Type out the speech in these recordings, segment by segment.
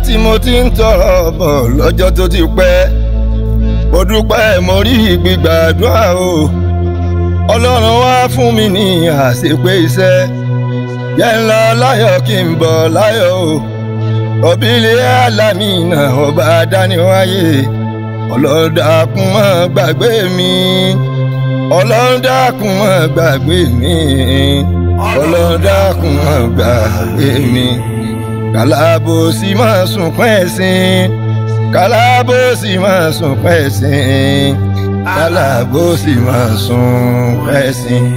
tí mo ti ń tọrọ bọ̀ lọ́jọ́ tó ti pẹ́ mo dúpẹ́ mo rí gbígbàdúrà o ọlọ́run wá fún mi ní àṣepé iṣẹ́ yẹn ń lọ láyọ̀ kí n bọ̀ láyọ̀ o ọ̀bílẹ̀ alámìnà ọba dáníwáyé ọlọ́run dákun má gbàgbé mi ọlọ́run dákun má gbàgbé mi ọlọ́run dákun má gbàgbé mi kàlábòsí máa sunkún ẹ̀sìn kàlábòsí máa sunkún ẹ̀sìn kàlábòsí máa sunkún ẹ̀sìn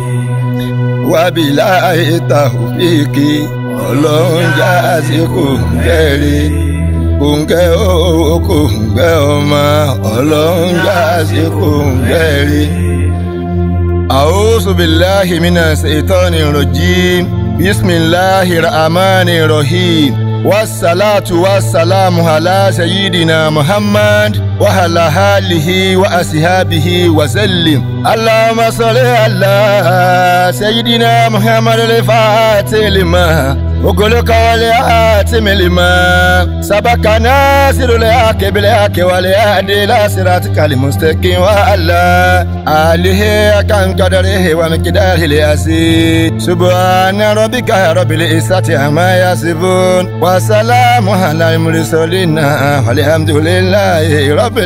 wábìlà ètà òfìkì ọlọ́run já sí kòǹgẹ́rẹ́ kòǹgẹ́ owó kòǹgẹ́ ọmọ ọlọ́run já sí kòǹgẹ́rẹ́. أعوذ بالله من الشيطان الرجيم بسم الله الرحمن الرحيم والصلاة والسلام على سيدنا محمد وعلى آله وأصحابه وسلم اللهم صل على سيدنا محمد الفاتح لما وقلك والآتم لما سبق ناصر الحق بالحق والهادي إلى صراطك المستقيم وعلى آله كان قدره ومقداره العظيم سبحان ربك رب العزة عما يصفون وسلام على المرسلين والحمد لله رب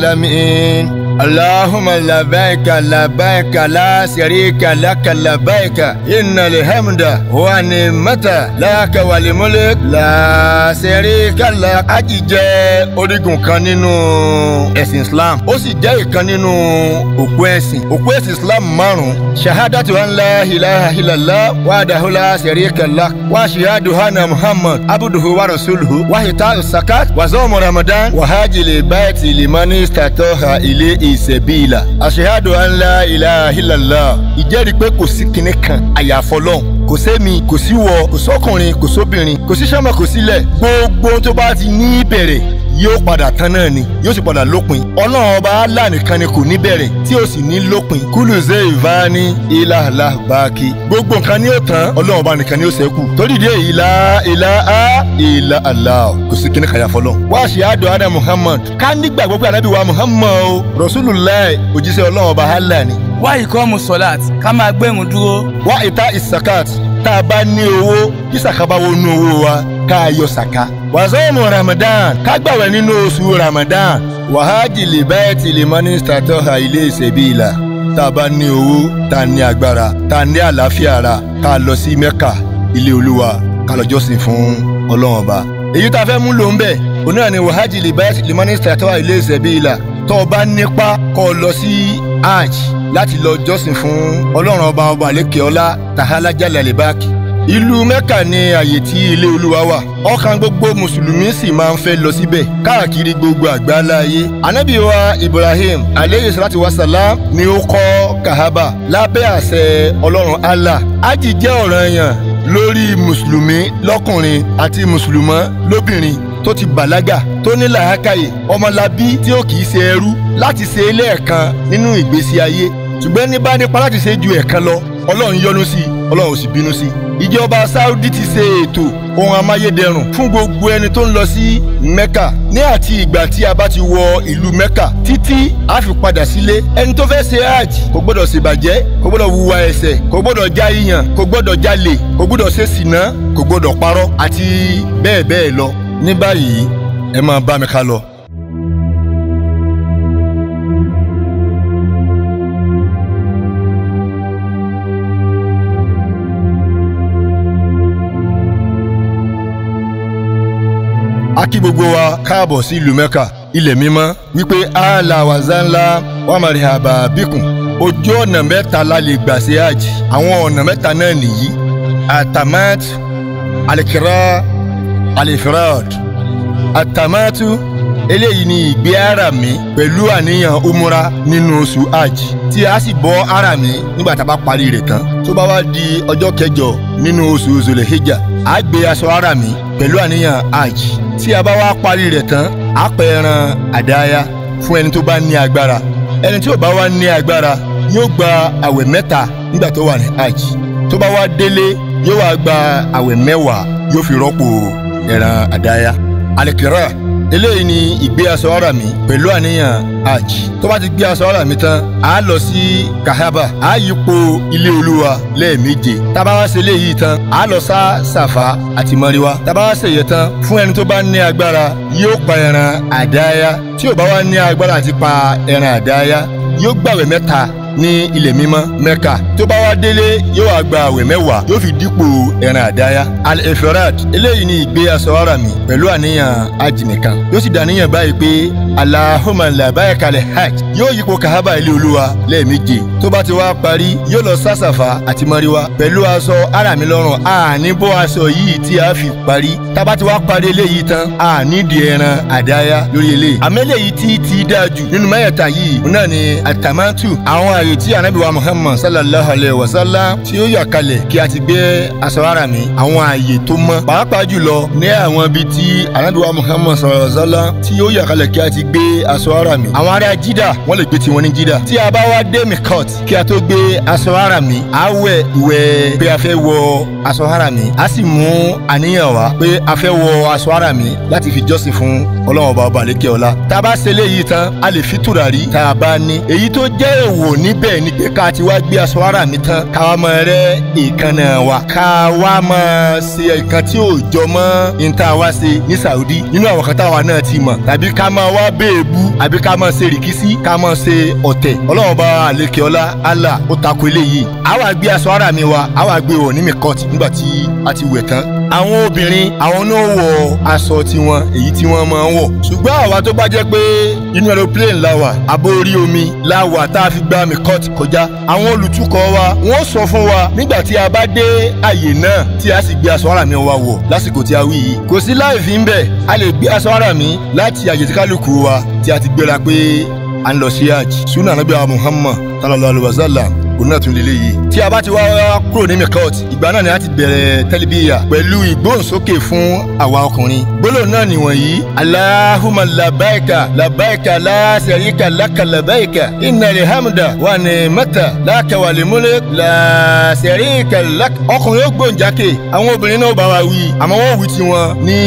العالمين اللهم لبيك لبيك لا شريك لك لبيك إن الحمد والنعمة لك والملك لا شريك لك Ájì jẹ́ orígun kan nínú ẹ̀sìn Islam ó sì jẹ́ ìkan nínú òpó ẹ̀sìn òpó ẹ̀sìn Islam márùn-ún shahadatu an la ilaha illallah wahdahu la sharika lah wa shahadu anna Muhammad abduhu wa rasuluhu wa ita'u zakat wa zawmu Ramadan wa hajjil bayti liman istata'a ilayhi ìsẹ̀bíìlà àṣehádò ńlá ilaha illallah ìjẹ́rìí pé kò sí kinní kan àyàfọ́ lọ́hùn kò sẹ́mi kò sí wọ kò sọ́kùnrin kò sóbìnrin kò sí sọ́mọ kò sílẹ̀ gbogbo tó bá ti ní bẹ̀rẹ̀ yóò padà tán náà ni yóò sì padà lópin ọlọ́run ọba Allah nìkan ni kò ní bẹ̀rẹ̀ tí ó sì ní lópin kúlù zé ìváni ìlàlá báàkì gbogbo nǹkan ni ó tán ọlọ́run ọba nìkan ni ó ṣẹ́kù torí dé ìlà ìlà á ìlà Allah kò sí kíní kàyà fọlọ́ wá ṣe àdó adá Muhammad ká nígbàgbọ́ pé anábì wa Muhammad o Rasulullah òjíṣẹ́ ọlọ́run ọba Allah ni. wá ìkọ́ mu sọ́láàt ká máa gbẹ̀rún dúró. wá ìta ìsàkàt tá a bá ní owó bí sàkábà wọnú owó wa ká yọ sàká. wàzọ́ọ̀mù Ramadan ká gbàwẹ̀ nínú oṣù Ramadan wàhájì lè báyẹ̀ tí lè mọ́ ní sàtọ́hà ilé ìṣẹ̀bíìlà tá a bá ní owó tá a ní agbára tá a ní àlàáfíà ara ká lọ sí Mẹ́kà ilé Olúwa ká lọ jọ́sìn fún Ọlọ́run ọba. èyí tá a fẹ́ mú lò ń bẹ̀ òun náà ni wàhájì lè báyẹ̀ tí lè mọ́ ní sàtọ́hà ilé ìṣẹ̀bíìlà tó o bá nípa kó o lọ sí hajj láti lọ jọ́sìn fún ọlọ́run ọba ọba àlékè ọlá tàhálà jálẹ̀ àlèbáàkì. ìlú mẹ́kà ni àyè tí ilé olúwa wà ọkàn gbogbo mùsùlùmí sì máa ń fẹ́ lọ síbẹ̀ káàkiri gbogbo àgbáńlá ayé. ànábì wa ibrahim aleyhi salatu wa salam ni ó kọ́ kahaba lábẹ́ àṣẹ ọlọ́run allah. hajj jẹ́ ọ̀ranyàn lórí mùsùlùmí lọ́kùnrin àti mùsùlùmọ́ lóbìnrin tó ti bàlágà tó ní làákàyè ọmọlábí tí ó kì í ṣe ẹrú láti ṣe lẹ́ẹ̀kan nínú ìgbésí ayé ṣùgbọ́n ní bá nípa láti ṣe ju ẹ̀kan lọ ọlọ́run yọ́nú sí i ọlọ́run ò sì bínú sí i. ìjọba saudi ti ṣe ètò ohun amáyédẹrùn fún gbogbo ẹni tó ń lọ sí mecca ní àti ìgbà tí a bá ti wọ ìlú mecca títí a fi padà sílé ẹni tó fẹ́ ṣe hajj kò gbọ́dọ̀ ṣèbàjẹ́ kò gbọ́dọ̀ wuwa ẹ̀ṣẹ̀ kò gbọ́dọ̀ já iyàn kò gbọ́dọ̀ jalè kò gbọ́dọ̀ ṣe sìná kò gbọ́dọ̀ parọ́ àti bẹ́ẹ̀ bẹ́ẹ̀ lọ ní báyìí ẹ máa bá mi ká lọ. a kí gbogbo wa káàbọ̀ sí ìlú mẹ́kà ilẹ̀ mímọ́ wípé àlà wàzánlá wàmàrí àbà bíkùn ojú ọ̀nà mẹ́ta la lè gbà ṣe hajj àwọn ọ̀nà mẹ́ta náà nìyí atamat alikira alifirad atamatu eléyìí ni ìgbé ara mi pẹ̀lú àníyàn umura nínú oṣù hajj tí a sì bọ́ ara mi nígbà tá a bá parí rẹ̀ tán tó bá wá di ọjọ́ kẹjọ nínú oṣù zulhijja a gbé aṣọ ara mi pẹ̀lú àníyàn hajj tí a bá wá parí rẹ̀ tán a pẹ̀ ẹran àdáyá fún ẹni tó bá ní agbára ẹni tí ò bá wá ní agbára yóò gba àwẹ̀ mẹ́ta nígbà tó wà ní hajj tó bá wá délé yóò wá gba àwẹ̀ mẹ́wàá yóò fi rọ́pò ẹran àdáyá alikira eléyìí ni ìgbé aṣọ ara mi pẹ̀lú àníyàn hajj tó bá ti gbé aṣọ ara mi tán a lọ sí kahaba a yípo ilé olúwa lẹ́ẹ̀méje tábà wá ṣe eléyìí tán a lọ sá sàfà àti mọ́ríwá tábà wá ṣe yẹ tán fún ẹni tó bá ní agbára yóò pa ẹran àdáyá tí ò bá wá ní agbára àti pa ẹran àdáyá yóò gbàwẹ̀ mẹ́ta ní ilẹ̀ mímọ́ mẹ́ka tó bá wá délé yóò wá gba àwẹ̀ mẹ́wàá yóò fi dípò ẹran àdáyá al-efirad eléyìí ni ìgbé aṣọ ara mi pẹ̀lú àníyàn hajj nìkan yóò sì dàníyàn báyìí pé alahuma labayka al-hajj yóò yípo kahaba ilé olúwa lẹ́ẹ̀méje tó bá ti wá parí yóò lọ sásàfà àti mọ́ríwá pẹ̀lú aṣọ ara mi lọ́rùn àní bó aṣọ yìí tí a fi parí tá bá ti wá parí eléyìí tán àní di ẹran àdáyá lórí eléyìí àmẹ́lẹ́yìí tí ti dáa jù nínú mẹ́yẹ̀ta yìí òun náà ni àtàmátù àwọn ààyè tí anabi wa muhammad sallallahu alayhi wa sallam tí ó yà kalẹ̀ kí a ti gbé aṣọ ara mi àwọn ààyè tó mọ́ pàápàá jùlọ ní àwọn ibi tí anabi wa muhammad sallallahu alayhi wa sallam tí ó yà kalẹ̀ kí a ti gbé aṣọ ara mi àwọn ará jídà wọ́n lè gbé tiwọn ní jídà tí a bá wá dé mikot kí a tó gbé aṣọ ara mi a wẹ̀ ìwẹ̀ pé a fẹ́ wọ aṣọ ara mi a sì mú àníyàn wá pé a fẹ́ wọ aṣọ ara mi láti fi jọ́sìn fún ọlọ́run ọba ọba àlékè ọlá tá a bá ṣe eléyìí tán a lè fi tùràrí tá a bá ní èyí tó jẹ́ èèwọ̀ níbẹ̀ ni pé ká ti wá gbé aṣọ ara mi tán ká wá máa rẹ́ ìkànnà wa ká wá máa ṣe nǹkan tí ò jọ mọ́ níta wá ṣe ní Saudi nínú àwọn kan táwa náà ti mọ̀ tàbí ká máa wá béèbú àbí ká máa ṣe rìkísí ká máa ṣe ọ̀tẹ̀ ọlọ́run bá àlékè ọlá Allah ó takò eléyìí àwa gbé aṣọ ara mi wa àwa gbé wọ̀ ní mikọ́t nígbà tí a ti wẹ̀ tán àwọn obìnrin àwọn náà wọ aṣọ tiwọn èyí tí wọ́n máa ń wọ̀ ṣùgbọ́n àwa tó bá jẹ́ pé inú aeroplane la wà àbó orí omi la wà tá a fi gba mikot kọjá àwọn olùtukọ̀ wa wọ́n sọ fún wa nígbà tí a bá dé àyè náà tí a sì gbé aṣọ ara mi wa wọ̀ lásìkò tí a wí yìí kò sí láì fi ń bẹ̀ a lè gbé aṣọ ara mi láti àyè tí kálukú wa tí a ti gbéra pé à ń lọ sí hajj sunna anabi muhammad sallallahu alayhi wa sallam òun náà tún lè léyìí. tí a bá ti wá kúrò ní mikot ìgbà náà ni a ti bẹ̀rẹ̀ tẹ́lifíyà pẹ̀lú ìgbóhùnsókè fún àwa ọkùnrin. gbólóhùn náà nìwọ̀nyí. alahuma labaika labaika la sharika laka labaika inna alhamda wa ni'mata laka wa limule la sharika laka. ọkùnrin ó gbóhùnjákè àwọn obìnrin náà bá wa wí àmọ́ wọ́n wí tiwọn ní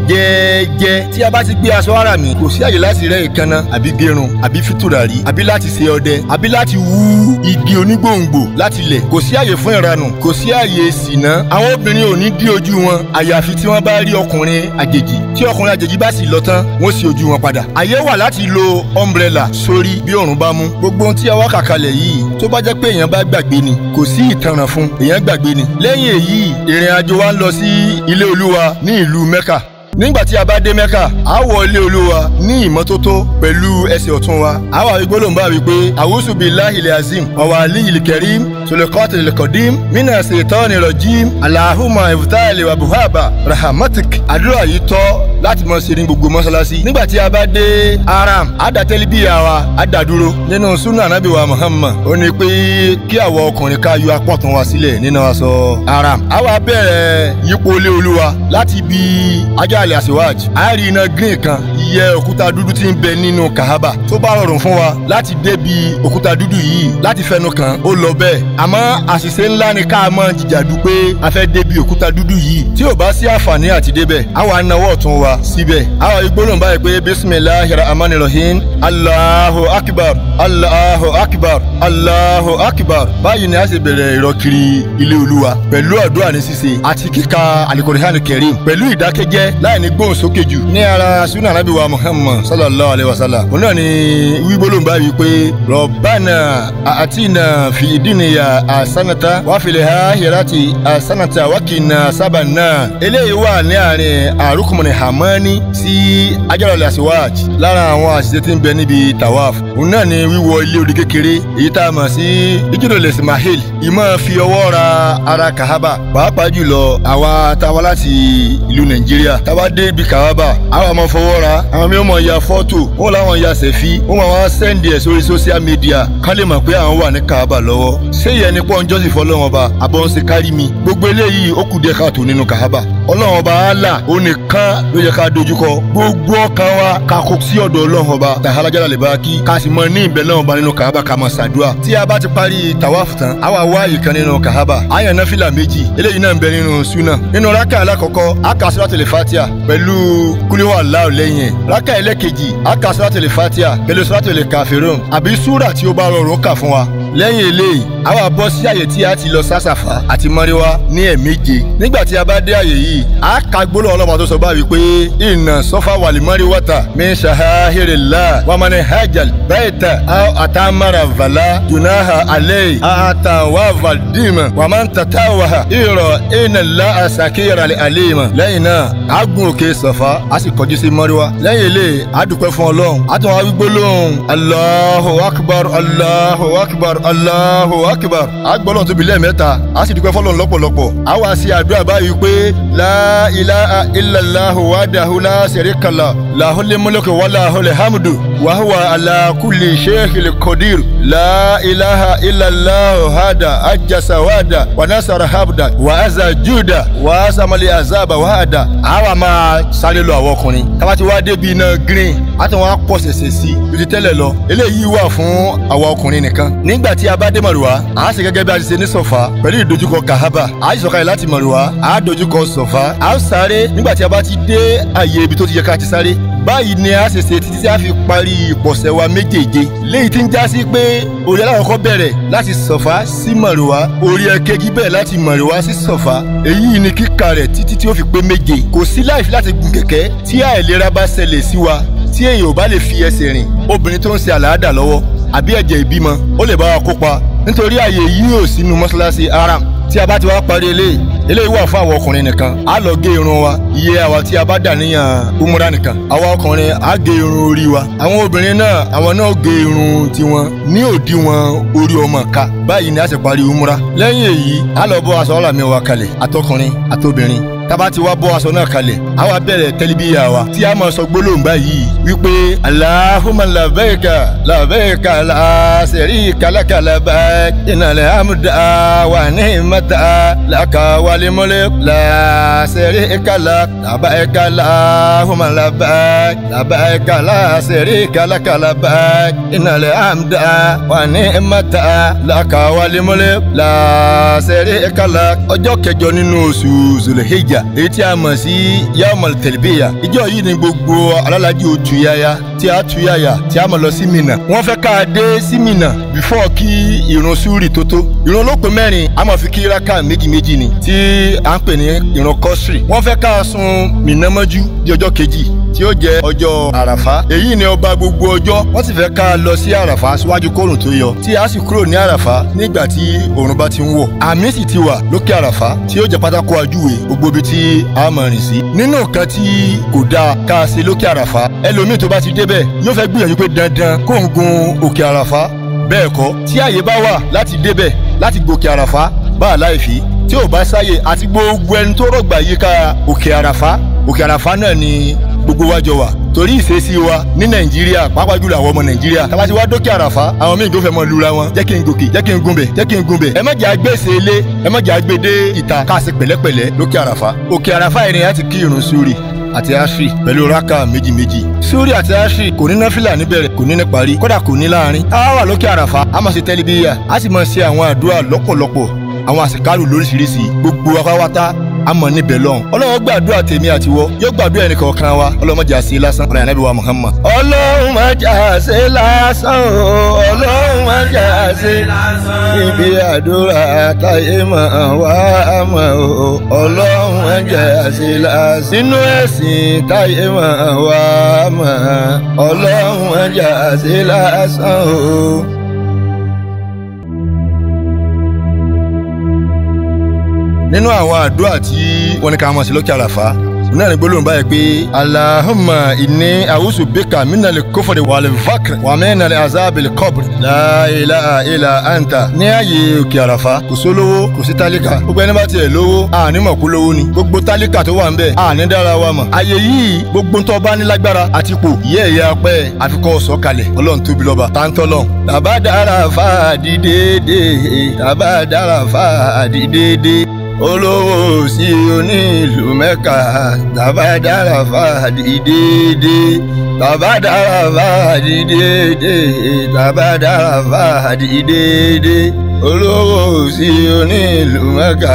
jẹ́ẹ́jẹ́. tí a bá ti gbé aṣọ ara mi kò sí àyè láti rẹ́ ìkànnà àbí gẹrun àbí fìtúràrí àbí láti ṣe ọdẹ àbí láti wú igi oní gbòǹgbò láti lẹ̀ kò sí àyè fún ìranù kò sí àyè ìsìná àwọn obìnrin ò ní dí ojú wọn àyàfi tí wọ́n bá rí ọkùnrin àjèjì tí ọkùnrin àjèjì bá sì lọ tán wọ́n sì ojú wọn padà àyè wà láti lo umbrella sórí bí òòrùn bá mú gbogbo ohun tí a wá kàkalẹ̀ yìí tó bá jẹ́ pé èèyàn bá gbàgbé ni kò sí ìtanràn fún èèyàn gbàgbé ni lẹ́yìn èyí ìrìn àjò wa ń lọ sí ilé olúwa ní ìlú mẹ́kà nígbà tí a bá dé mẹ́kà a wọ ilé olúwa ní ìmọ́tótó pẹ̀lú ẹsẹ̀ ọ̀tún wa a wà wípé ló ń bá wí pé àwùsù bíi láhìlẹ̀ azim ọ̀wà aliyil karim sulekọ́tì lẹ́kọ̀dím mina ṣètọ́ni rọ̀jìm alahuma ifutali wabuhaba rahamatik àdúrà yìí tọ́ láti mọ̀ sí ní gbogbo mọ́ṣáláṣí nígbà tí a bá dé aram adatẹ́lí bíi àwa adàdúró nínú sunna anabi wa muhammad ó ní pé kí àwọn ọkùnrin ká yọ apọ̀tún wa sílẹ̀ nínú aṣọ aram a wá bẹ̀rẹ̀ yípo ilé olúwa láti bí ajá alẹ́ àṣewájú a rí iná green kan iye òkúta dúdú tí ń bẹ nínú kahaba tó bá rọrùn fún wa láti débi òkúta dúdú yìí láti fẹnu kàn ó lọ bẹ́ẹ̀ àmọ́ àṣìṣe ńlá ni ká mọ̀ jìjàdù pé a fẹ́ débi òkúta dúdú yìí tí ò bá sí àǹfààní àti débẹ̀ àwa náwó ọ̀tún wa síbẹ̀ àwa igbólóhùn báyìí pé bisimilahi rahman rahim allahu akbar allahu akbar allahu akbar báyìí ni a ṣe bẹ̀rẹ̀ ìrọ̀kiri ilé olúwa pẹ̀lú àdúrà ní ṣíṣe àti kíka alikorihan kẹrim pẹ̀lú ìdákẹ́jẹ́ láì ní gbóhùn sókè jù ní ara sunna anabi wa muhammad sallallahu alayhi wa sallam òun náà ni wígbólóhùn báyìí pé rọ̀bánà àtìnà fi ìdínìyà àsánata wàfìlẹ̀ ha hìrátì àsánata wákìnà sábànà eléyìí wà ní àárín àrùkùnmọ̀nì hamani sí ajárọ̀lẹ̀ àṣewáj lára àwọn àṣìṣe tí ń bẹ níbi tawaf òun náà ni wíwọ ilé odi kékeré èyí tá a mọ̀ sí ìjíròlẹ̀ ismail ìmọ̀ fi ọwọ́ ra ara kahaba pàápàá jùlọ àwa táwa láti ìlú nàìjíríà táwa dé ibi kahaba àwọn ọmọ fọwọ́ ra àwọn mìíràn mọ̀ ya fọ́tò wọn làwọn ya sẹ̀fí wọn máa wá sẹ́ndì ẹ̀ sórí social media kán lè mọ̀ pé àwọn wà ní kahaba lọ́wọ́ ṣé ìyẹn ni pọ́n jọ́sìn fọlọ́wọn ba àbọ̀ ń ṣe kárí mi gbogbo eléyìí ó kù díẹ̀ káàtó nínú kahaba ọlọ́run ọba Allah ó nìkan ló yẹ ká dojúkọ gbogbo ọkàn wa ká kó sí ọ̀dọ̀ ọlọ́run ọba tàhálàjára lè bá kí ká sì mọ ní ìbẹ̀ náà ọba nínú kàhábà ká máa ṣàdúrà tí a bá ti parí tàwáfù tán a wà wá ìkan nínú kàhábà àyàn náfìlà méjì eléyìí náà ń bẹ nínú súnà nínú rákà alákọ̀ọ́kọ́ a kà suratul Fatiha pẹ̀lú kúlíwà Allahu lẹ́yìn ẹ̀ rákà ẹlẹ́kejì a kà suratul Fatiha pẹ̀lú suratul Kafirun àbí súrà tí ó bá rọrùn kà fún wa lẹ́yìn eléyìí a wá bọ́ sí àyè tí a ti lọ sásàfà àti mọ́ríwá ní ẹ̀ẹ̀méje nígbà tí a bá dé àyè yìí a ka gbólóhùn ọlọ́pàá tó sọ báyìí pé inna safa wal marwata min shahahirillah wa man hajjal baita aw atamara vala junaha alayhi atawafa dima wa man tatawaha iro inna allaha sakira alima lẹ́yìn náà a gun òkè sọ̀fà a sì kọjú sí mọ́ríwá lẹ́yìn eléyìí a dúpẹ́ fún ọlọ́run a tún wá wí gbólóhùn allahu akbar allahu akbar allahu akbar a gbọ́dọ̀ tóbi lẹ́ẹ̀mẹ́ta a sì dúpẹ́ fọlọ́run lọ́pọ̀lọpọ̀ a wá sí àdúrà báyìí pé la ilaha illallahu wahdahu la sharika lah lahul mulku wa lahul hamdu wa huwa ala kulli shay'in qadir la ilaha illallahu hada ajasa wada wa nasara habda wa aza juda wa asamali azaba wada a wá máa sáré lọ àwọn ọkùnrin tábà ti wá débi iná green a tún wá pọ̀ ṣẹ̀ṣẹ̀ sí ibi tẹ́lẹ̀ lọ eléyìí wà fún àwọn ọkùnrin nìkan nígbà tí a bá dé mọ̀rùwá a sì gẹ́gẹ́ bí a ti ṣe ní sọ̀fà pẹ̀lú ìdojúkọ kahaba a sì sọ̀kalẹ̀ láti mọ̀rùwá a dojúkọ sọ̀fà a ó sáré nígbà tí a bá ti dé àyè ibi tó ti yẹ ká ti sáré báyìí ni a ṣe ṣe títí tí a fi parí ìpọ̀sẹ̀ wa méjèèje léyìí tí ń já sí pé orí alákọ̀ọ́kọ́ bẹ̀rẹ̀ láti sọ̀fà sí mọ̀rùwá orí ẹ̀kejì bẹ̀rẹ̀ láti mọ̀rùwá sí sọ̀fà èyí ni kíkà rẹ̀ títí tí ó fi pé méje kò sí láìfi láti gun kẹ̀kẹ́ tí àìlera bá ṣẹlẹ̀ sí wa tí èèyàn ò bá lè fi ẹsẹ̀ rìn obìnrin tó ń ṣe àlàáda lọ́wọ́ àbí ẹ̀jẹ̀ ìbímọ ó lè bá wa kópa nítorí àyè yìí ò sínú mọ́ṣáláṣí haram tí a bá ti wá parí eléyìí eléyìí wà fún àwọn ọkùnrin nìkan á lọ gé irun wa iye àwa tí a bá dà níyàn umra nìkan àwa ọkùnrin á gé irun orí wa àwọn obìnrin náà àwọn náà gé irun tiwọn ní òdiwọ̀n orí ọmọ ká báyìí ni a sì parí umra lẹ́yìn èyí á lọ bọ́ aṣọ ọ̀làmì wa kalẹ̀ àtọkùnrin àtobìnrin tába ti wá bọ́ aṣọ náà kalẹ̀ a wá bẹ̀rẹ̀ tẹ́líbíyà wa tí a máa sọ gbólóhùn báyìí wípé Allahumma labẹ́ẹ̀ka labẹ́ẹ̀ka la sharika laka labẹ́ẹ̀k innal hamda wa ni'mata laka wal mulk la sharika lak labẹ́ẹ̀ka Allahumma labẹ́ẹ̀k labẹ́ẹ̀ka la sharika laka labẹ́ẹ̀k innal hamda wa ni'mata laka wal mulk la sharika lak ọjọ́ kẹjọ nínú oṣù Zulhijja èyí tí a mọ̀ sí yawmal talbiya ìjọ yìí ni gbogbo alálàájì ó tú yáyá tí a tú yáyà tí a mọ̀ lọ sí Mínà wọ́n fẹ́ ká a dé sí Mínà bífọ́ kí ìrun súrì tó tó ìrun olópin mẹ́rin a máa fi kí rákà méjì méjì ni tí à ń pè ní ìrun kọ́sìrì wọ́n fẹ́ ká a sun Mínà mọ́jú di ọjọ́ kejì tí ó jẹ́ ọjọ́ àràfá èyí ni ọba gbogbo ọjọ́ wọ́n sì fẹ́ ká a lọ sí àràfá síwájú kóòrùn tó yọ tí a sì kúrò ní àràfá nígbà tí òòrùn bá ti ń wọ̀ àmì sì ti wà lókè àràfá tí ó jẹ́ pátákó ajúwe gbogbo ibi tí a máa rìn sí. nínú nǹkan tí kò dáa ká a ṣe lókè àràfá ẹlòmíì tó bá ti débẹ̀ yóò fẹ́ gbìyànjú pé dandan kó ń gun òkè àràfá bẹ́ẹ̀ kọ́ tí àyè bá wà láti débẹ̀ láti gòkè àràfá bá a láì fi tí ò bá sáyè àti gbogbo ẹni tó rọ̀gbà yíká òkè àràfá òkè àràfá náà ni gbogbo wa jọ wà torí ìṣesí wa ní nàìjíríà pàápàá jùlọ àwọn ọmọ nàìjíríà tá a bá ti wá dókè àràfá àwọn míì tó fẹ́ mọ lura wọn jẹ́ kí n gòkè jẹ́ kí n gunbẹ̀ jẹ́ kí n gunbẹ̀ ẹ má jẹ́ agbèsè ilé ẹ má jẹ́ agbèdé ìta ká ṣe pẹ̀lẹ́pẹ̀lẹ́ lókè àràfá òkè àràfá ìrìn àti kí irun sórí àti ashri pẹ̀lú raka méjì méjì sórí àti ashri kò ní náfìlà níbẹ̀rẹ̀ kò ní ní parí kódà kò ní láàrin a wà lókè àràfá a máa ṣe tẹ́lifíyà a sì máa ṣe àwọn àdúrà lọ́pọ̀lọpọ̀ àwọn àsìkárù lóríṣiríṣi gbogbo apáwátá àmọ́ níbẹ̀ lọ́hùn. ọlọ́run gbàdúrà tèmi àtiwọ́ yóò gbàdúrà ẹnì kọ̀ọ̀kan wa ọlọ́run má jà sí lásán ọ̀rọ̀ ànábì wa Muhammad. ọlọ́run má jà sí lásán o ọlọ́run má jà sí lásán. ibi àdúrà táyé máa wá àmọ́ o ọlọ́run má jà sí lásán. nínú ẹ̀sìn táyé máa wá àmọ́ ọlọ́run má jà sí lásán o. nínú àwọn àdúrà tí wọ́n ní ká mọ̀ sí lókè àràfá náà ní gbólóhùn báyìí pé alahuma inni awusu bika minali kofori wàlẹ̀ vakr wà mẹ́nali azabili kọ́bùr láìlà ilà anta ní ààyè òkè àràfá kò sólówó kò sí tálíkà gbogbo ẹni bá tiẹ̀ lówó àní mọ̀ kú lówó ni gbogbo tálíkà tó wà ń bẹ̀ àní dára wa mọ̀ ààyè yìí gbogbo ntọ́ bá ní lágbára àti pò yẹ́ ẹ̀yà pẹ́ àfikọ́ sọ̀kalẹ̀ ọlọ́run tóbi lọ́ba táńtọ́lọ́ tàbá dára fáàdì déédéé tàbá dára fáàdì déédéé olówó sí onílù mẹ́ka tàbádára fàdí déédé tàbádára fàdí déédé tàbádára fàdí déédé olówó sí onílù mẹ́ka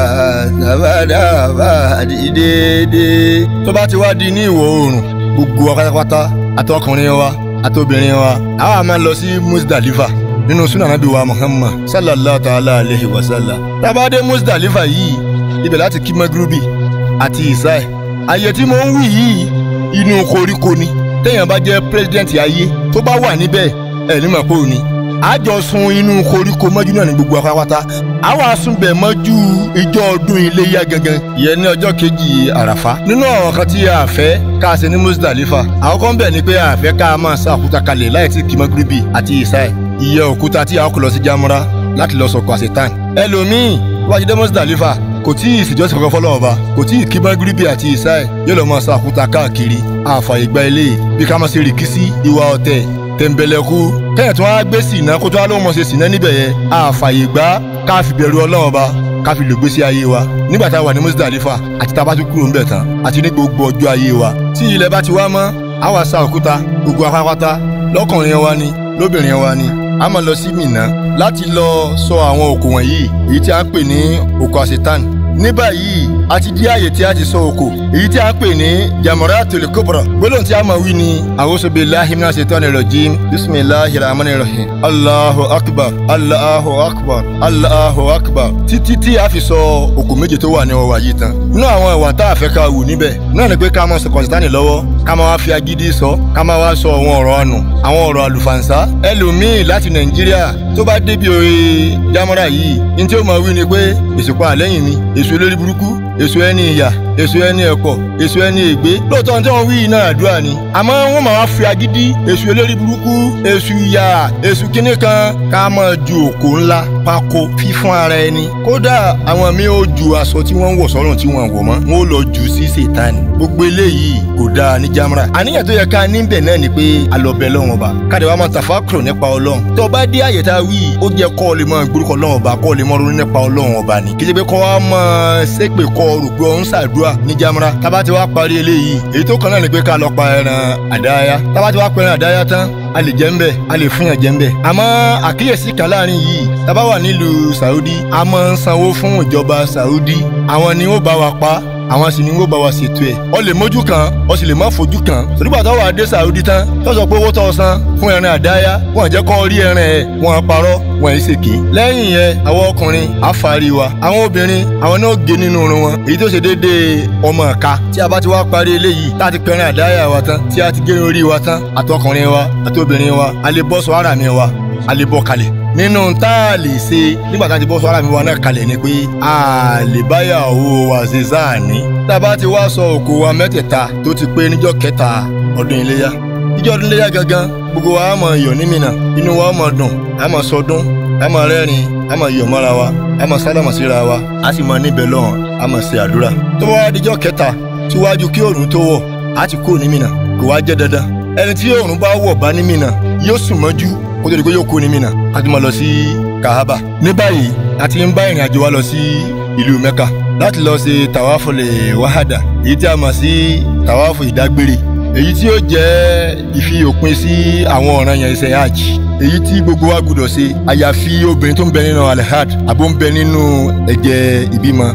tàbádára fàdí déédé. tó bá ti wá di ní ìwọ̀ oòrùn gbogbo wa pátápátá àtọkùnrin wa àtobìnrin wa àwa máa lọ sí Musdalifa nínú sunan nabi wa Muhammad sallallahu ta'ala alayhi wa sallam. tabade Musdalifa yìí ibẹ̀ láti kí magrubi àti isai ayé tí mo ń wí yìí inú koríko ni téèyàn bá jẹ́ pírẹsidẹ́ǹtì ayé tó bá wà níbẹ̀ ẹ̀ ní màpò ni àjọ sun inú koríko mọ́jú náà ní gbogbo apáwátá àwọn asunbẹ̀ mọ́jú ìjọ ọdún iléyá gangan ìyẹn ní ọjọ́ kejì àràfá nínú àwọn kan tí a fẹ́ ká ṣe ní Musdalifa àwọn kan bẹ̀ ni pé a fẹ́ ká máa sá òkúta kalẹ̀ láì tí kí magrubi àti isai ìyẹ́ òkúta tí a kò lọ sí jamura láti lọ sọ̀kọ̀ àṣetán ẹlòmíì wájú dé Musdalifa kò tí ì sìjọ́sìn kankan fọlọ́wọ́ ba kò tí ì kí magribi àti isai yóò lọ máa sa àkúta káàkiri àfààyè gba ilé bí ká máa ṣe rìkísí ìwà ọ̀tẹ̀ tẹ̀m̀bẹ̀lẹ̀kú kẹ́yìn tí wọ́n á gbé sìnà kó tó wá lóun mọ̀ ṣe sìnà níbẹ̀ yẹn àfààyè gbá ká fi bẹ̀rù ọlọ́wọ́ ba ká fi lò gbésí ayé wa nígbà tá a wà ní Musdalifa àti tá a bá tún kúrò ńbẹ̀ tán àti ní gbogbo ọjọ́ ayé wa tí ilẹ̀ bá ti wá mọ́ á wá sa òkúta gbogbo apápátá lọ́kùnrin wa ni lóbìnrin wa ni a máa lọ sí Mínà láti lọ sọ àwọn òkò wọ̀nyí èyí tí a ń pè ní òkò àṣetán ní báyìí a ti di àyè tí a ti sọ òkò èyí tí a ń pè ní Jamaratul Kubra gbólóhùn tí a máa wí ni a'udhu billahi minash shaitani rajim bismillahir rahmanir rahim Allahu akbar Allahu akbar Allahu akbar títí tí a fi sọ òkò méje tó wà ní ọwọ́ yìí tán nínú àwọn ìwà tá a fẹ́ ká wù níbẹ̀ náà ni pé ká máa sọ kọ̀ǹsítánì lọ́wọ́ ká máa wá fi agídí sọ ká máa wá sọ àwọn ọ̀rọ̀ ànù àwọn ọ̀rọ̀ àlùfàǹsá ẹlòmíì láti Nàìjíríà tó bá débi òye Jamara yìí ní tí ó máa wí ni pé èsì pa àlẹ́yìn mi èso lórí burúkú èso ẹni ìyà èso ẹni ẹ̀kọ́ èso ẹni ègbé lóòótọ́ ní tí wọ́n wí iná àdúrà ni àmọ́ wọ́n máa wá fi agídí èso olórí burúkú èso ìyà èso kínní kan ká máa ju òkò ńlá pákó fífún ara ẹni kódà àwọn mi ò ju aṣọ tí wọ́n ń wọ̀ sọ́rùn tí wọ́n wọ̀ mọ́ wọ́n ó lọ jù sí sètáni gbogbo eléyìí kò dáa ní Jamra àníyàn tó yẹ ká níbẹ̀ náà ni pé alọ́bẹ̀ lọ́wọ́n ba káde wa máa tàfákùrọ̀ nípa ọlọ́run tó bá dé àyè tá a wí ó jẹ́ kọ́ ọ lè máa gbórúkọ ọlọ́run ọba kọ́ ọ lè máa ronú nípa ọlọ́run ọba ni kí pé kọ́ wa máa ṣépè kọ́ ọ rò pé ọ ń ṣàdúrà ní Jamra tábà ti wá parí eléyìí èyí tó kàn náà ni pé ká lọ pa ẹran àdáyá tábà ti wá pa ẹran àdáyá tán a lè jẹ́ ń bẹ̀ a lè fún yàn jẹ́ ń bẹ̀ àmọ́ àkíyèsí kan láàrin yìí tábà wà nílùú Saudi a máa ń sanwó fún ìjọba Saudi àwọn ni ó bá wa pa àwọn sì ni wọ́n bá wa ṣètò ẹ̀ ọ lè mójú kan ọ sì lè má fojú kan torígbà tó wà dé Saudi tán tó sọ pé owó tó san fún ẹran àdáyá wọn jẹ́ kó rí ẹran ẹ̀ wọn parọ́ wọn ẹ̀ ṣèké lẹ́yìn yẹn àwọn ọkùnrin àfàrí wa àwọn obìnrin àwọn náà gé nínú irun wọn èyí tó ṣe déédéé ọmọ ọ̀ka tí a bá ti wá parí eléyìí tá a ti pẹran àdáyá wa tán tí a ti gé orí wa tán àtọkùnrin wa àtobìnrin wa a lè bọ́ sọ ara mi wa a lè bọ́ kalẹ̀ nínú tá a lè ṣe nígbà tá a ti bọ́ sọ ara mi wa náà kalẹ̀ ni pé a lè báyàwó wa ṣe sáàní tá a bá ti wá sọ òkú wa mẹ́tẹ̀ẹ̀ta tó ti pé níjọ́ kẹta ọdún iléyá níjọ́ ọdún iléyá gangan gbogbo wa á máa yọ̀ ní Mínà inú wa á máa dùn á máa sọdún á máa rẹ́rìn á máa yọ̀ mọ́ra wa á máa sálámà síra wa á sì máa níbẹ̀ lọ́hùn á máa ṣe àdúrà tó bá wá díjọ́ kẹta síwájú kí òòrùn tó wọ̀ á ti kúrò ní Mínà kò wá jẹ́ dandan ẹni tí òòrùn bá wọ̀ bá ní Mínà yóò sùn mọ́jú kó tó di pé yóò kú ní Mínà a ti máa lọ sí Kahaba ní báyìí a ti ń bá ìrìn àjò wa lọ sí ìlú Mẹ́kà láti lọ ṣe tàwáfù lè wáhádà èyí tí a mọ̀ sí tàwáfù ìdágbére èyí tí ó jẹ́ ìfi òpin sí àwọn ọ̀ràn yẹn iṣẹ́ hajj èyí tí gbogbo wa gbọdọ̀ ṣe àyàfi obìnrin tó ń bẹ nínú alhad àbó ń bẹ nínú ẹ̀jẹ̀ ìbímọ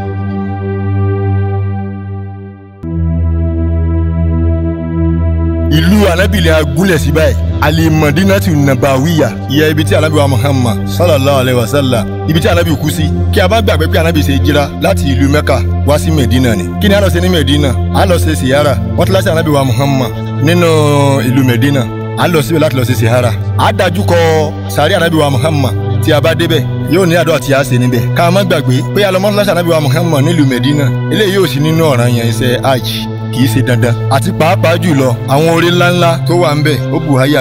ìlú anábìlẹ̀ agúnlẹ̀ sí báyìí alimadinatu nabawiya ìyá ibi tí anabi wa muhammad sallallahu alayhi wa sallam ibi tí anabi kú sí kí a bá gbàgbé pé anabi ṣe jíra láti ìlú mẹ́kà wá sí medina ni kí ni a lọ ṣe ní medina a lọ ṣe siyara wọ́n ti láti anabi wa muhammad nínú ìlú medina a lọ síbẹ̀ láti lọ ṣe siyara a dájú kọ sàrí anabi wa muhammad tí a bá débẹ̀ yóò ní àdúrà tí a ṣe níbẹ̀ ká má gbàgbé pé alọ́mọ́ láti anabi wa muhammad nílùú medina eléyìí yóò sí nínú ọ̀ràn yẹn iṣẹ́ hajj kì í ṣe dandan àti pàápàá jùlọ àwọn orí ńláńlá tó wà ń bẹ ó bù háyà gan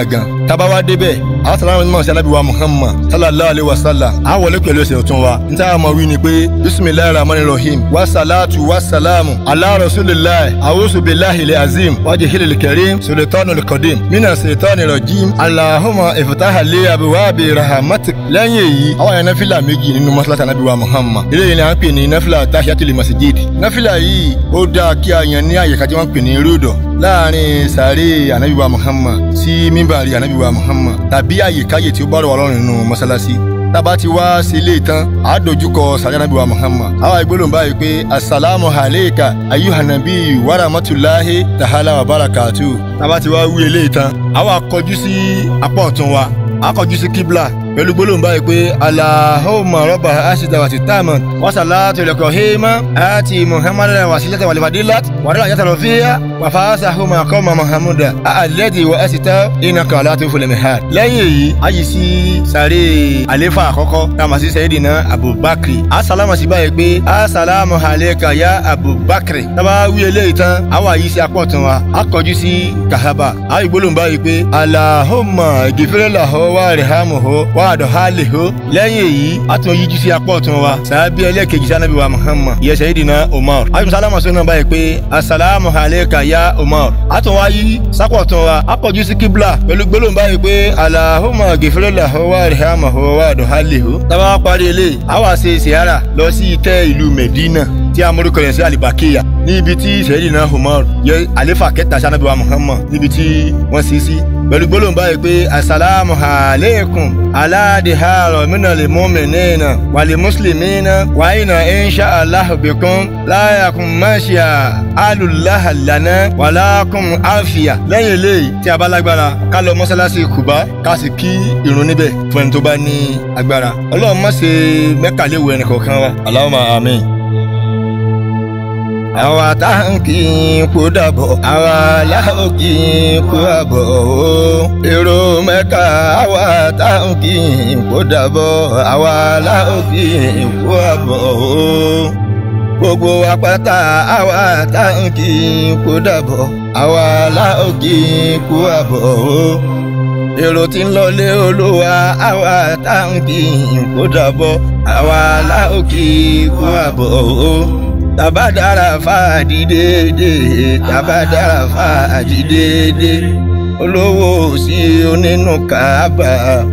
tábà wá débẹ̀ àwọn sàlámù ní mọ̀ọ́sí alábìwá muhammad sallallahu alayhi wa sallam á wọlé pẹ̀lú ẹsẹ̀ ọ̀tún wa n táyà máa wí ni pé bisimilayi rahman rahim wa salatu wa salamu ala rasulillahi awusu bilahi le azim wajhi hilil karim sultanu likodim mina sultani rajim alahuma ifitaha le abiwabi rahamatik lẹ́yìn èyí àwọn yẹn náfìlà méjì nínú mọ́sálásí anábìwá muhammad eléyìí ni à ń pè ní náfìlà tahiyatul masjid náfìlà yìí ó dáa kí a yan ní àyíká tí wọ́n ń pè ní rúdọ̀ láàrin sàárè anabiwa muhammad sí mímbàrí anabiwa muhammad tàbí àyíkáyè tí ó bá rọ̀ wá lọ́rùn nínú mọ́sálásí tába ti wá sí ilé ìtàn àádójúkọ sàárè anabiwa muhammad àwa ìgbélóhùn báyìí pé asalaamu alayka ayuhanabi waramatulahi tahala wa barakatu tába ti wá wí ilé ìtàn àwa kọjú sí apá ọ̀tún wa a kọjú sí kíbla pẹ̀lú gbólóhùn báyìí pé alahoma rọ́bà aṣíta wàtí táàmùn wàsálàtò ilẹ̀kọ̀ hema àti muhammadu wasilata walifadilat wàdàlà yàtọ̀ lọ́fíà wàfàásà homa kọ́mà muhammadu àlẹ́dì wà ẹ̀sìtà iná kan láti fúlẹ̀ mihad. lẹ́yìn èyí a yìí sí sàré àlefa àkọ́kọ́ táwọn àti sẹ́yìdìnà abubakar asalaamu sí báyìí pé asalaamu aleka ya abubakar tábà wí eléyìí tán àwa yìí sí apọ̀ tún wa a kọjú sí kahaba a yìí gbólóhùn báyìí pé alahoma gifirela hó wà rìhámù hó wà àdọ̀ hálì hó lẹ́yìn èyí a tún yíjú sí apọ̀ tún wa sàbí ẹlẹ́kejì sanabi wa muhammad yẹ sẹ́yìdìnà umar a tún sálámù sọ́nà báyìí pé asalaamu aleka ya umar a tún wá yí sápọ̀ tún wa a kọjú sí kíbla pẹ̀lú gbólóhùn báyìí pé alahoma gifirela hó wà rìhámù hó wà àdọ̀ hálì hó tábà parí eléyìí a wá ṣe sìyára lọ sí ìtẹ́ ìlú medina tí a morúkọ yẹn sí alibakeya ní ibi tí sẹ́yìdìnà umar yẹ àlefa kẹta sanabi wa muhammad níbi tí wọ́n sì sí pẹ̀lú gbólóhùn báyìí pé asalaamu aleikum aládìhàrọ̀ mínà lè mú mi nìyẹn wàlẹ̀ mùsùlùmí náà wàyínà insha allah bikum láyàkùn máṣíà alùláhàlànà wàlákùn àfíà lẹ́yìn eléyìí tí a bá lágbára ká lọ mọ́sálásí kùbá ká sì kí irun níbẹ̀ fún ẹni tó bá ní agbára ọlọ́run má ṣe mẹ́kàléwu ẹnì kọ̀ọ̀kan wa Allahumma àmín àwa tá à ń kí n kó dàbọ̀ àwa láò kí n kó àbọ̀ o. èrò mẹ́ka àwa tá à ń kí n kó dàbọ̀ àwa láò kí n kó àbọ̀ o. gbogbo apáta àwa tá à ń kí n kó dàbọ̀ àwa láò kí n kó àbọ̀ o. èrò tí ń lọlé olúwa àwa tá à ń kí n kó dàbọ̀ àwa láò kí n kó àbọ̀ o tabadara fàájì déédé tabadara fàájì déédé olówó sí onínú kaaba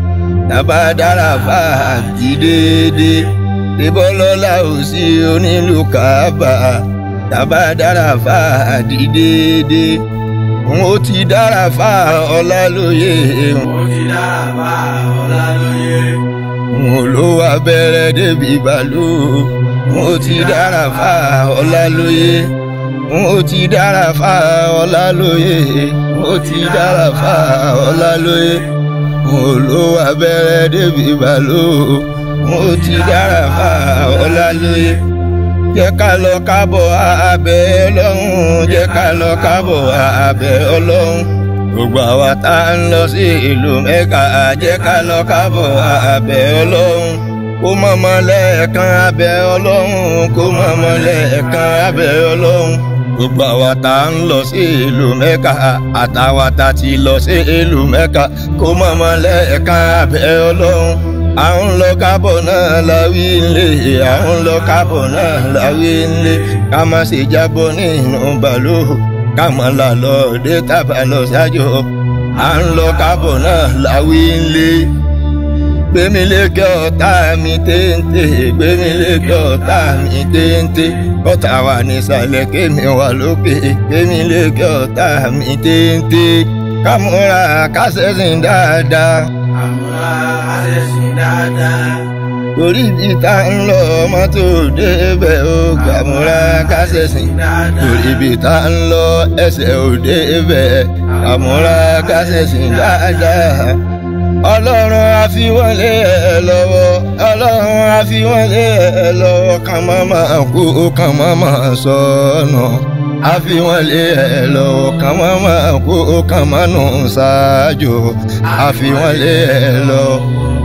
tabadara fàájì déédé ìbọlọ́lá ò sí onílù kaaba tabadara fàájì déédé n ó ti dára fà ọlá lóye n ó ti dára fà ọlá lóye n ò lówó abẹ́rẹ́ débi bàlú mo ti dára fà ọlá lóye mo ti dára fà ọlá lóye mo ti dára fà ọlá lóye mo ló abẹ́rẹ́ débi bàló mo ti dára fà ọlá lóye jẹ́ ká lọ kábọ̀ abẹ́ ọlọ́run jẹ́ ká lọ kábọ̀ abẹ́ ọlọ́run gbogbo àwa tá a ń lọ sí ìlú mẹ́ka jẹ́ ká lọ kábọ̀ abẹ́ ọlọ́run kó mọ̀mọ́ lẹ́ẹ̀kan abẹ́ ọlọ́run kó mọ̀mọ́ lẹ́ẹ̀kan abẹ́ ọlọ́run gbogbo àwa tá a ń lọ sí ìlú mẹ́ka àtàwa tá ti lọ sí ìlú mẹ́ka kó mọ̀mọ́ lẹ́ẹ̀kan abẹ́ ọlọ́run à ń lọ kábọ̀ náà láwí ńlẹ̀ à ń lọ kábọ̀ náà láwí ńlẹ̀ ká má ṣe jábọ̀ nínú bàlú ká mọ̀ là lọ dé tábà lọ ṣáájú à ń lọ kábọ̀ náà láwí ńlẹ̀ gbẹ̀mí lékè ọ̀tá mi téńté gbẹ̀mí lékè ọ̀tá mi téńté ọ̀tá wà nísàlẹ̀ kémi wà lókè gbẹ̀mí lékè ọ̀tá mi téńté kámúra kásẹ̀sìn dáadáa. àmúra kásẹ̀sìn dáadáa. torí ibi tá ń lọ mọ́tò débẹ̀ ó kàmúra kásẹ̀sìn dáadáa. torí ibi tá ń lọ ẹsẹ̀ ò débẹ̀ kàmúra kásẹ̀sìn dáadáa ọlọ́run àfiwọlé ẹ lọ́wọ́ ọlọ́run àfiwọlé ẹ lọ́wọ́ kàn má máa kú kàn má máa sọnù àfiwọlé ẹ lọ́wọ́ kàn má máa kú kàn má nù ṣáájú àfiwọlé ẹ lọ́wọ́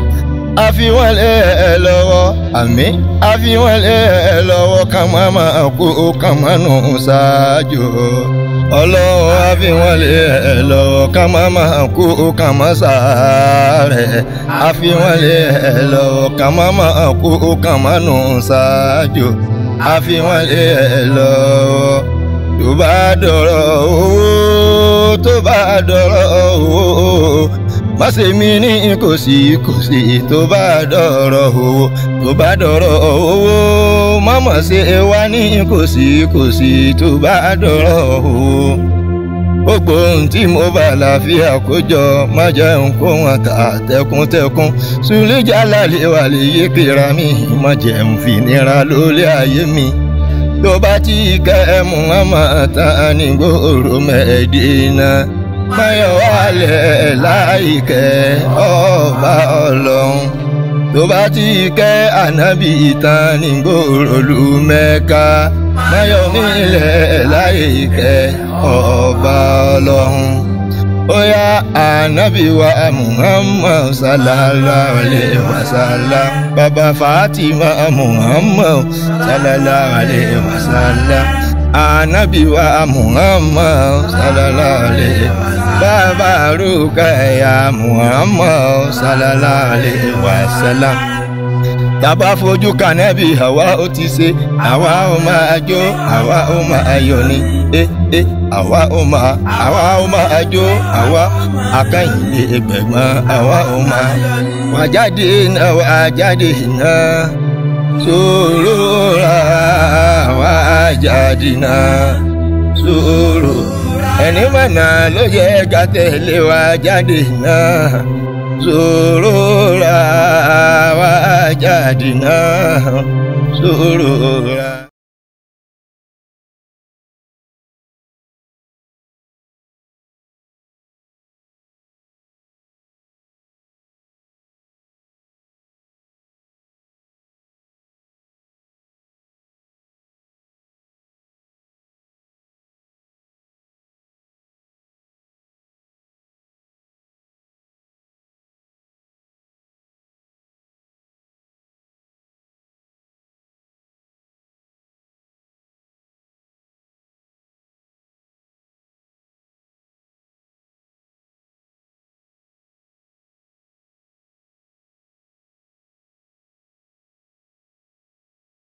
a fi wọ́n lé ẹ lọ́wọ́ àmín a fi wọ́n lé ẹ lọ́wọ́ ká má máa kú ká má nù ṣáájú ọlọ́run a fi wọ́n lé ẹ lọ́wọ́ ká má máa kú ká má sáré a fi wọ́n lé ẹ lọ́wọ́ ká má máa kú ká má nù ṣáájú a fi wọ́n lé ẹ lọ́wọ́ tó bá dọ̀rọ̀ owó tó bá dọ̀rọ̀ owó má ṣe mí ní kò sí kò sí tó bá dọ̀rọ̀ owó tó bá dọ̀rọ̀ owó má mà ṣe wá ní kò sí kò sí tó bá dọ̀rọ̀ owó gbogbo ohun tí mo bá láfíà kójọ má jẹun kó wọn tà tẹkuntẹkun sùlẹjà lálẹ́ wà lè yé kíra mi má jẹun fìnira lólé ayé mi tó bá ti kẹ́ Muhammad tán ní gbòòrò Mẹ́dínà mayọ̀ wálẹ̀ láìkẹ́ ọba ọlọ́run tó bá ti kẹ́ ànábì tán ní gbòòrò lu Mẹ́kà mayọ̀ mílẹ̀ láìkẹ́ ọba ọlọ́run oya ànábì wa Muhammad sallallahu alayhi wa sallam baba Fatima Muhammad sallallahu alayhi wa sallam anabi wa muhammad sallallahu alayhi wa sallam baba rukaya muhammad sallallahu alayhi wa sallam tàbá fojú kànẹ́bì àwa ó ti ṣe àwa ó máa jó àwa ó máa yọ̀ ni ẹ ẹ àwa ó máa àwa ó máa jó àwa akẹ́yìnlé ẹgbẹ̀gbọ́n àwa ó máa wà jáde náà wà jáde náà sòrò ra wà jáde náà sòrò ẹni mọ̀nà ló yẹ ká tẹ̀lé wà jáde náà sòrò ra wà jáde náà sòrò ra.